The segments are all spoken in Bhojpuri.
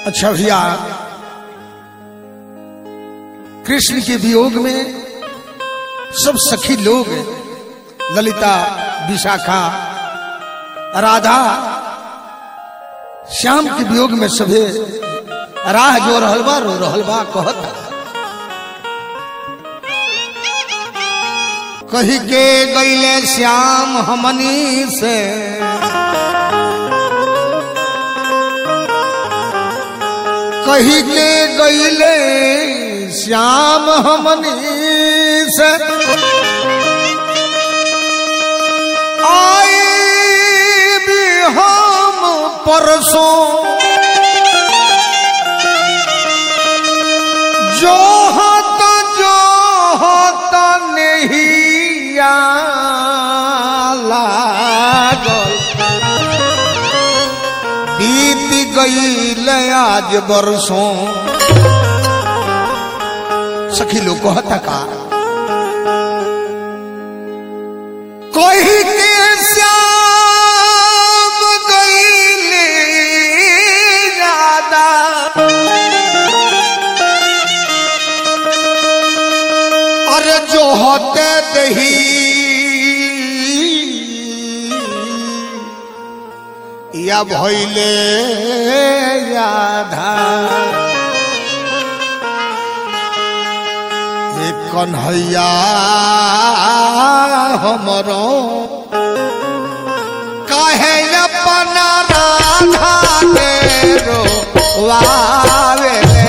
अच्छा भैया कृष्ण के वियोग में सब सखी लोग ललिता विशाखा राधा श्याम के वियोग में सभे राह जो रहल बा रो रहल बा कहत कही के गईले श्याम हमनी से कही के गईले श्याम हमनी से आई भी हम परसों जो होता जो होता नहीं लागल बीत गईल आज बरसों सखी लोग कहता का कोई के श्याम गईले ज्यादा अरे जो होते दही या भैले याधा एक कन्हैया हमरो कहे अपना राधा के रो वावे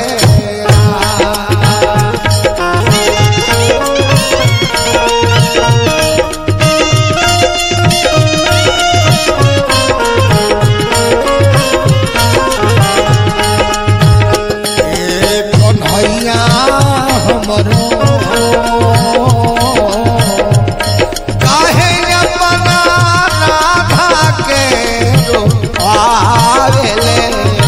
एक कन्हैया हमरो काहे अपना राधा के रो आवेले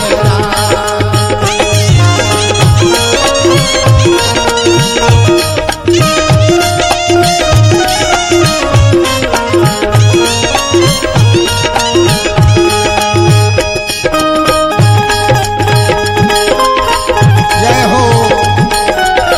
जय हो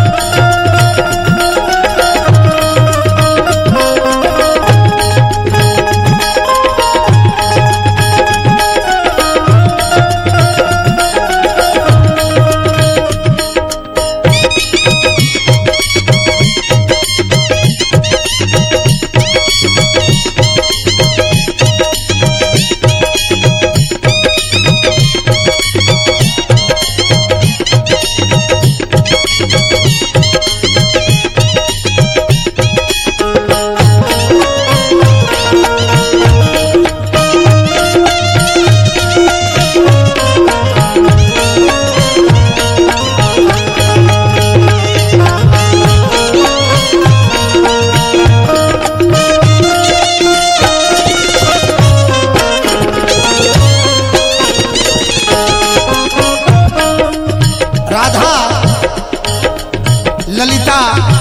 राधा ललिता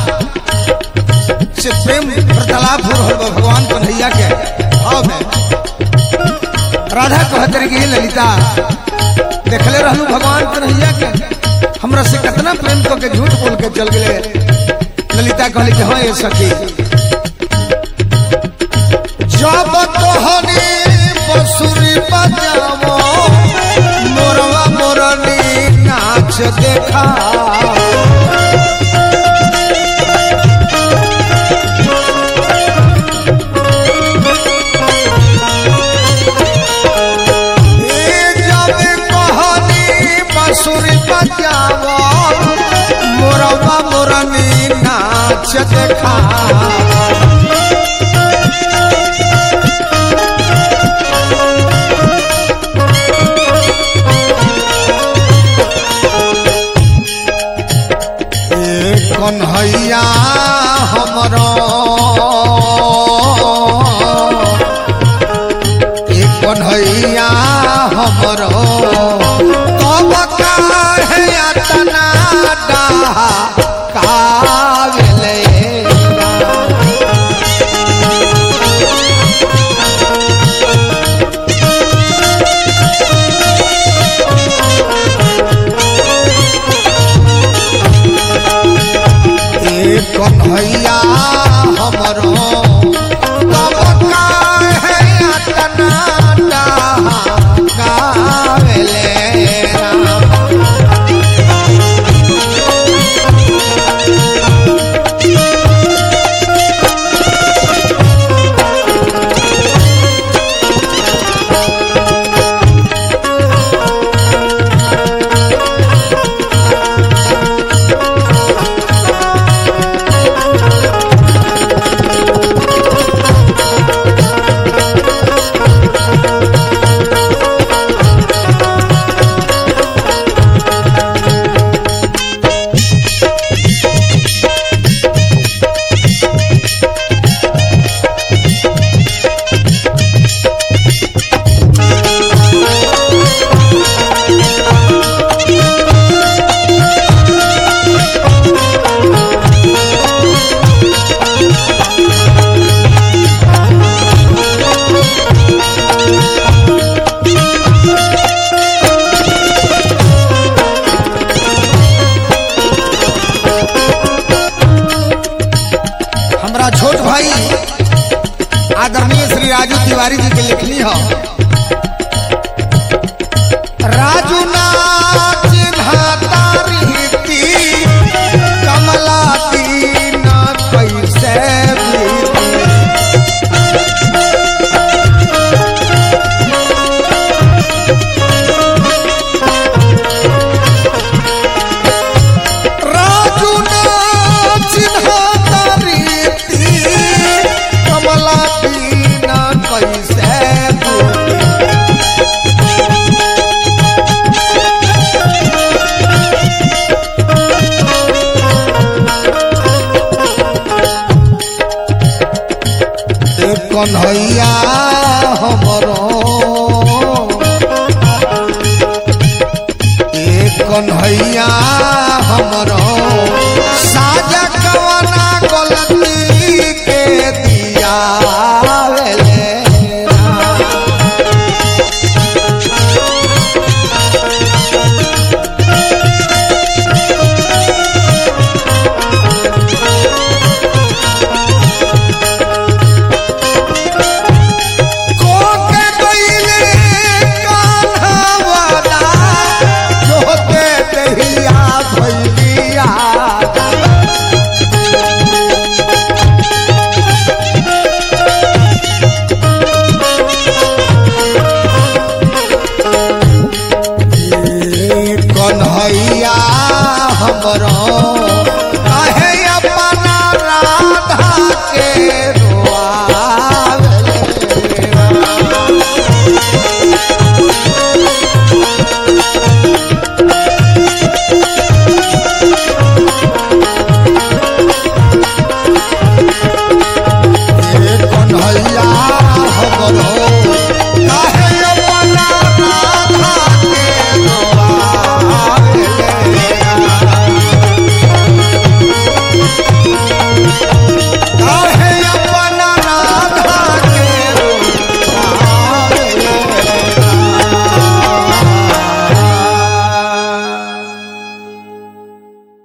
से प्रेम वार्तालाप हो रहल बा भगवान कन्हैया के भाव में राधा कहत रही कि हे ललिता देखले रहलू भगवान कन्हैया के हमरा से कितना प्रेम को के झूठ बोल के चल गए ललिता कहली कि हाँ ये सखी जब तोहनी बसुरी बजावो मोरवा मोरनी नाच देखा ए जब कहनी बसुरी बजावो मोरवा मोरनी नाच देखा ए कन्हैया हमरो ए कन्हैया हमरो कब काहे अतना डाहा कावेले तिवारी जी के लिखनी हो राजू नाच धातारी कमला दीन कैसे बीती। राजू नाच धातारी कमला दीन कैसे बीती। ए कन्हैया हमरो ए कन्हैया हमरो साजा कवना गलती के दिया वेले राम। कोके गईले कान्हावाला, जोते दहिया भैलिया। ए कन्हैया हमरो